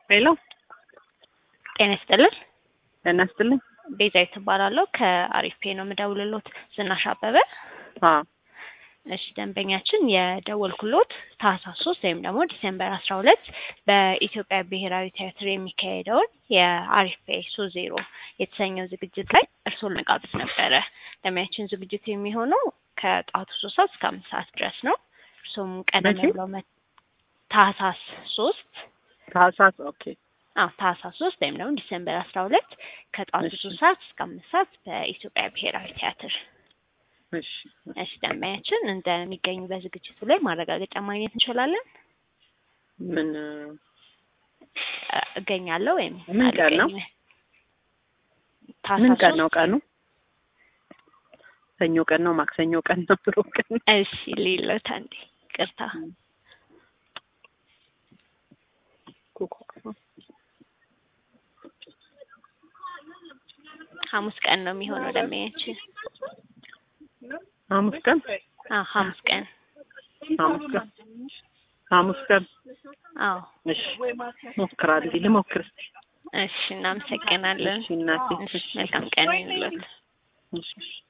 ሄሎ ጤና ይስጥልን። ጤና ይስጥልኝ። ቤዛዊት እባላለሁ ከአሪፍ ፔ ነው የምደውልሎት። ዝናሽ አበበ። አዎ እሺ ደንበኛችን የደወልኩሎት ታህሳስ ሶስት ወይም ደግሞ ዲሴምበር አስራ ሁለት በኢትዮጵያ ብሔራዊ ቲያትር የሚካሄደውን የአሪፍ ፔ ሶስት ዜሮ የተሰኘው ዝግጅት ላይ እርስዎን መጋበዝ ነበረ። ደንበኛችን ዝግጅቱ የሚሆነው ከጠዋቱ ሶስት ሰዓት እስከ አምስት ሰዓት ድረስ ነው። እርስዎም ቀደም መቼ? ብለው መ- ታህሳስ ሶስት ታህሳስ ኦኬ አዎ ታህሳስ ሶስት ወይም ደግሞ ዲሴምበር አስራ ሁለት ከጠዋቱ እሺ። ሶስት ሰዓት እስከ አምስት ሰዓት በኢትዮጵያ ብሔራዊ ቲያትር እሺ እሺ ደንበኛችን እንደሚገኙ በዝግጅቱ ላይ ማረጋገጫ ማግኘት እንችላለን? ምን እ እገኛለሁ ወይም ምን ቀን ነው? አልገኝም? ምን ታህሳስ ቀን ነው ሶስት ቀኑ? ሰኞ ቀን ነው? ማክሰኞ ቀን ነው? ሮብ ቀን ነው? እሺ ሌሎት አንዴ ቅርታ ሐሙስ ቀን ነው የሚሆነው ደንበኛችን። ሐሙስ ቀን አዎ ሐሙስ ቀን ሐሙስ ቀን ሐሙስ ቀን አዎ እሺ ሞክራለሁ ልሞክር እስኪ እሺ እናመሰግናለን። እሺ እናቴ እሺ መልካም ቀን ይሁንልዎት። እሺ እሺ